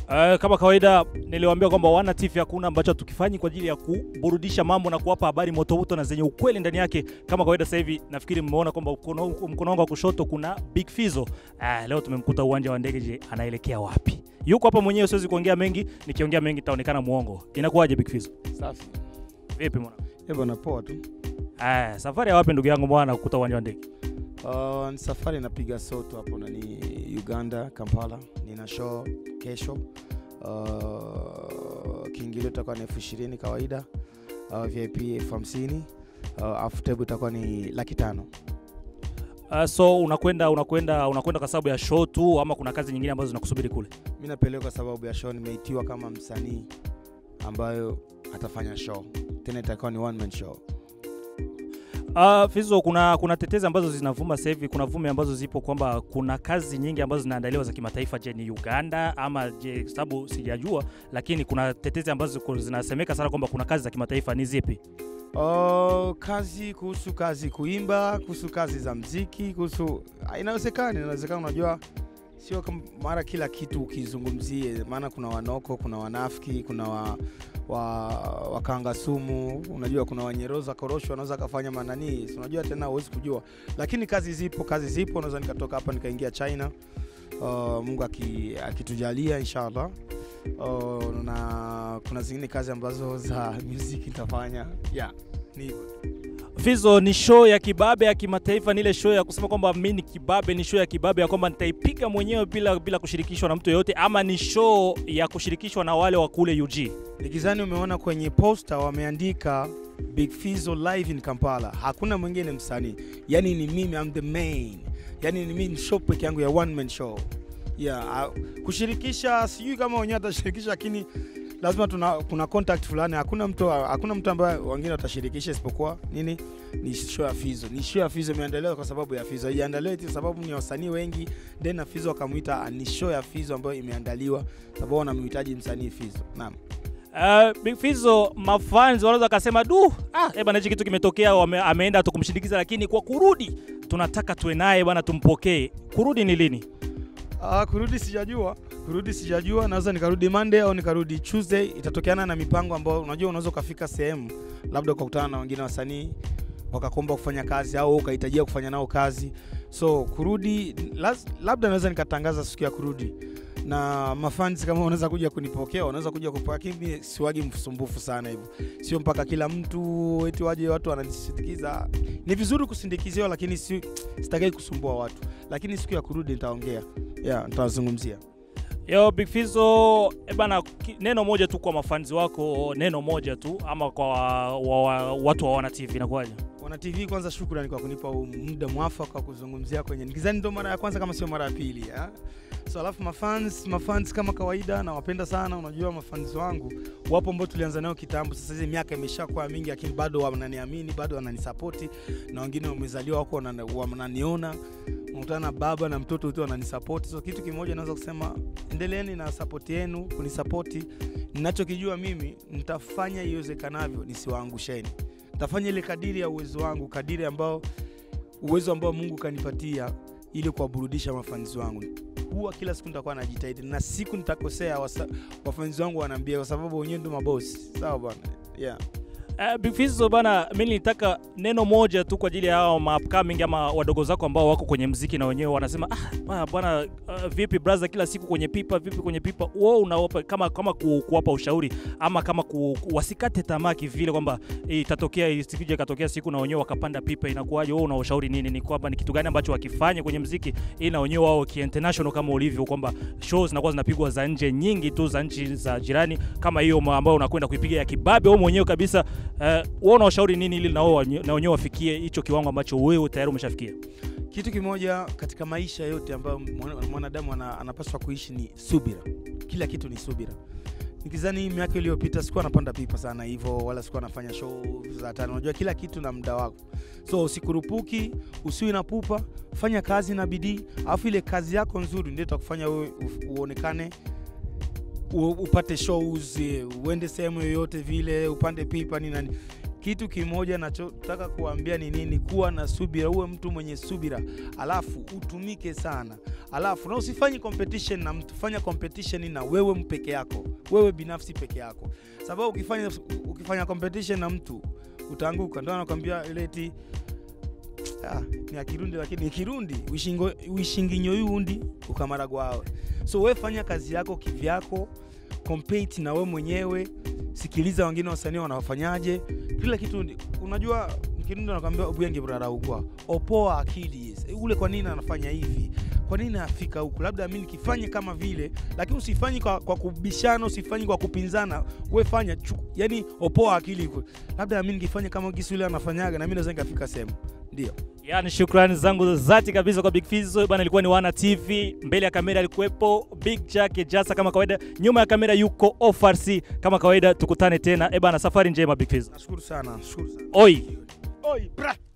Uh, kama kawaida niliwaambia kwamba wana TV hakuna ambacho tukifanyi kwa ajili ya kuburudisha mambo na kuwapa habari motomoto na zenye ukweli ndani yake. Kama kawaida, sasa hivi nafikiri mmeona kwamba mkono mkono wangu wa kushoto kuna Big Fizzo. Uh, leo tumemkuta uwanja wa ndege. Je, anaelekea wapi? Yuko hapa mwenyewe, siwezi kuongea mengi. Nikiongea mengi nitaonekana muongo. Inakuwaje Big Fizzo? Safi. Vipi mwana? Eh bwana, poa tu. Uh, safari ya wapi ndugu yangu mwana kukuta uwanja wa ndege? Uh, ni safari napiga Soto hapo nani Uganda, Kampala. Nina show kesho. Uh, kiingilio itakuwa ni elfu ishirini kawaida. Uh, VIP elfu hamsini. Uh, afu table itakuwa ni laki tano. Uh, so unakwenda unakwenda unakwenda kwa sababu ya show tu ama kuna kazi nyingine ambazo zinakusubiri kule? Mi napeleka kwa sababu ya show, nimeitiwa kama msanii ambayo atafanya show tena, itakuwa ni one man show. Uh, Fizzo, kuna kuna tetezi ambazo zinavuma sasa hivi, kuna vume ambazo zipo kwamba kuna kazi nyingi ambazo zinaandaliwa za kimataifa. Je, ni Uganda ama je? Sababu sijajua, lakini kuna tetezi ambazo ku- zinasemeka sana kwamba kuna kazi za kimataifa. Ni zipi? Oh, kazi kuhusu kazi kuimba, kuhusu kazi za mziki, kuhusu Ah, inawezekana, inawezekana. Unajua, sio kama mara kila kitu ukizungumzie, maana kuna wanoko, kuna wanafiki, kuna wa, wa, wakanga sumu, unajua kuna wanyeroza korosho wanaweza kafanya mananii, si unajua tena, huwezi kujua, lakini kazi zipo, kazi zipo. Naweza nikatoka hapa nikaingia China, uh, Mungu aki- akitujalia inshallah. Uh, na kuna zingine kazi ambazo za music nitafanya yeah, ni hivyo tu. Fizzo, ni show ya kibabe ya kimataifa, ni ile show ya kusema kwamba mimi ni kibabe, ni show ya kibabe ya kwamba nitaipiga mwenyewe bila bila kushirikishwa na mtu yoyote, ama ni show ya kushirikishwa na wale wa kule UG? Nikizani umeona kwenye posta wameandika Big Fizzo live in Kampala, hakuna mwingine msanii, yani ni mimi, I'm the main, yani ni mimi show peke yangu ya one man show yeah. uh, Kushirikisha sijui kama wenyewe atashirikisha, lakini lazima tuna, kuna contact fulani. Hakuna mtu hakuna mtu ambaye wengine watashirikisha isipokuwa nini, ni show ya Fizzo. Ni show ya Fizzo imeandaliwa kwa sababu ya Fizzo, haijaandaliwa eti sababu ni wasanii wengi then na Fizzo akamuita. ah, Ni show ya Fizzo ambayo imeandaliwa sababu wanamhitaji msanii Fizzo. Naam. Uh, Big Fizzo mafans wanaweza kasema du, ah, eh bana hichi kitu kimetokea, wame, ameenda tu kumshindikiza, lakini kwa kurudi tunataka tuwe naye bana, tumpokee. Kurudi ni lini? Ah, kurudi sijajua, kurudi sijajua. Naweza nikarudi Monday au nikarudi Tuesday, itatokeana na mipango ambayo unajua, unaweza ukafika sehemu labda ukakutana na wengine wasanii wakakomba kufanya kazi au ukahitajia kufanya nao kazi, so kurudi laz, labda naweza nikatangaza siku ya kurudi na mafans kama unaweza kuja kunipokea, unaweza kuja kupokea, lakini mimi siwagi msumbufu sana hivyo, sio mpaka kila mtu eti waje watu wananisindikiza. Ni vizuri kusindikiziwa, lakini si, sitakai kusumbua watu, lakini siku ya kurudi nitaongea yeah, nitawazungumzia. Yo Big Fizzo, eh bana, ki- neno moja tu kwa mafans wako, neno moja tu ama kwa wa, wa, watu wa Wana TV inakuwaje? Wana TV, kwanza shukrani kwa kunipa huu muda mwafaka wa kuzungumzia kwenye nikizani ndo mara ya kwanza kama sio mara ya pili ya. So alafu mafans mafans kama kawaida nawapenda sana. Unajua mafans wangu wapo ambao tulianza nao kitambo, sasa hizi miaka imeshakuwa mingi, lakini bado wananiamini, bado wananisapoti, na wengine wamezaliwa wako wanana- wananiona unakutana na baba na mtoto tu wananisapoti. So kitu kimoja naweza kusema, endeleeni na sapoti yenu kunisapoti. Ninachokijua mimi nitafanya iwezekanavyo nisiwaangusheni tafanya ile kadiri ya uwezo wangu, kadiri ambao uwezo ambao Mungu kanipatia ili kuwaburudisha mafanzi wangu. Huwa kila siku nitakuwa najitahidi, na siku nitakosea, wasa- wafanzi wangu wanaambia, kwa sababu wenyewe ndio mabosi. Sawa bwana, yeah. Uh, Big Fizzo bana, mimi nilitaka neno moja tu kwa ajili ya hao ma upcoming ama wadogo zako ambao wako kwenye mziki na wenyewe wanasema ah, bana, bana uh, vipi brother, kila siku kwenye pipa, vipi kwenye pipa. Wewe unawapa kama kama ku, kuwapa ushauri ama kama ku, ku, wasikate tamaa kivile kwamba eh, itatokea isikuje ikatokea siku na wenyewe wakapanda pipa, inakuwaje? Wewe unaushauri nini? Ni kwamba ni kitu gani ambacho wakifanye kwenye mziki ili na wenyewe wao ki international kama ulivyo, kwamba shows zinakuwa zinapigwa za nje nyingi tu za nchi za jirani kama hiyo ambayo unakwenda kuipiga ya kibabe wewe mwenyewe kabisa Uh, wewe unawashauri nini ili na wao wanye- na wenyewe wafikie hicho kiwango ambacho wewe tayari umeshafikia? Kitu kimoja katika maisha yote ambayo mwana- mwanadamu ana, anapaswa kuishi ni subira. Kila kitu ni subira. Nikizani miaka iliyopita sikuwa napanda pipa sana hivyo, wala sikuwa nafanya show za tano. Unajua kila kitu na muda wako, so usikurupuki, usiwi na pupa, fanya kazi na bidii, alafu ile kazi yako nzuri ndio itakufanya wewe u- uonekane u- upate shows, eh, uende sehemu yoyote vile, upande pipa nini nani. kitu kimoja nachotaka kuambia ni nini kuwa na subira uwe mtu mwenye subira alafu utumike sana alafu na usifanyi competition na mtu fanya competition na wewe peke yako wewe binafsi peke yako sababu ukifanya ukifanya competition na mtu utaanguka ndio anakwambia ileti ah, ni ya kirundi lakini ni kirundi wishingo wishinginyo yundi ukamara gwawe so we fanya kazi yako kivyako compete na we mwenyewe sikiliza wengine wasanii wanawafanyaje kila kitu ni- unajua mkirundi anakwambia bwenge buraraugwa opoa akili yes. ule kwa nini anafanya hivi kwa nini afika huku labda mi nikifanye kama vile lakini usifanyi kwa, kwa kubishana usifanyi kwa kupinzana we fanya chu, yani opoa akili hivyo labda mi nikifanya kama gisi yule anafanyaga na mi naweza nikafika sehemu ndio Yani, shukrani zangu za dhati kabisa kwa Big Fizzo bana. Ilikuwa ni Wana TV, mbele ya kamera alikuwepo Big Jack Jasa kama kawaida, nyuma ya kamera yuko Ofarsi kama kawaida. Tukutane tena e bana, safari njema Big Fizzo. nashukuru sana nashukuru sana Oi. Oi, bra.